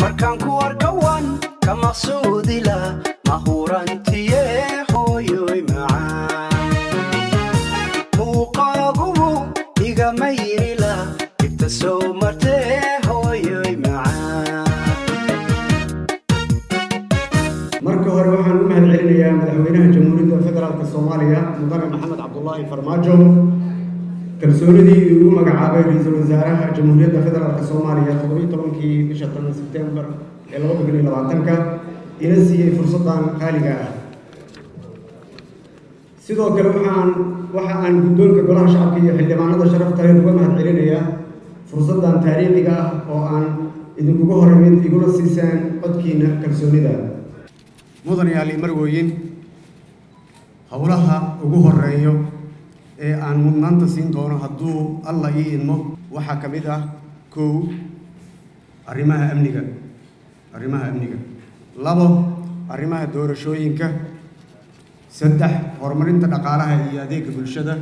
markaan ku arkawan ka maqsuudila mahurantiye hooyoy macaan muuqaagubu igama yirila ibta soo martee hooyoy macaan marka hore waxaan u mahad celinayaa madaxweynaha jamhuuriyadda federaalk soomaaliya mudane maxamed cabdulaahi farmaajo kalsoonidii uu ugu magacaabay ra-iisul wasaaraha jamhuuriyadda federaalk soomaaliya toddobiyi tobankii bisha tan sebtembar ee laba kun iyo labaatanka ina siiyey fursaddan qaaliga ah sidoo kale waxaan waxa aan guddoonka golaha shacabka iyo xildhibaanada sharafta leh uga mahad celinayaa fursaddan taariikhiga ah oo aan idinkuga horreymid iguna siiseen codkiina kalsoonida mudan yaali marwooyin howlaha ugu horeeyo ee aan mudnaanta siin doono hadduu alla ii idmo waxaa ka mid ah kow arrimaha amniga arrimaha amniga labo arrimaha doorashooyinka saddex horumarinta dhaqaalaha iyo adeega bulshada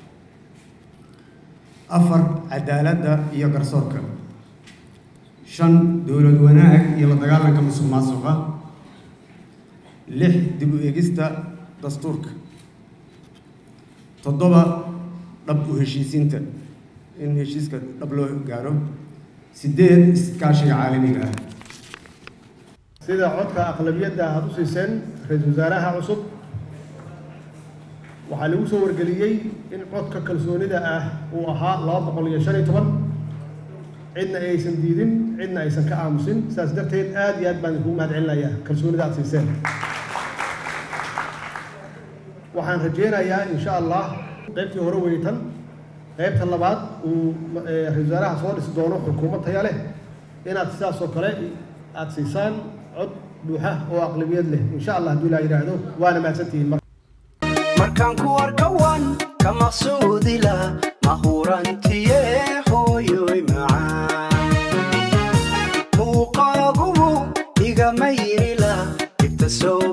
afar cadaaladda iyo garsoorka shan dowlad wanaag iyo la dagaalanka musuq maasuqa lix dib u eegista dastuurka toddoba dhab u heshiisiinta in heshiiska dhab loo gaaro sideed iskaashiga caalamiga ah sida codka aqlabiyadda aad u siiseen ra-iisul wasaaraha cusub waxaa lagu soo wargeliyey in codka kalsoonida ah uu ahaa laba boqol iyo shan iyo toban cidna aysan diidin cidna aysan ka aamusin sidaas darteed aad iyo aad baan idinkugu mahad celinayaa kalsoonida aad siiseen waxaan rajeynayaa insha allah qaybtii hore weytan qaybta labaad uu ra-isul wasaaraha soo dhisi doono xukuumad taya leh inaad sidaas oo kale aad siisaan cod buuxa oo aqlabiyad leh insha allah hadduu ilaa yidhaahdo waana mahadsantihiin mar markaan ku arkawan ka maqsuudila mahurantiye hooyoy macaan muuqaagubu igama yirila ibta soo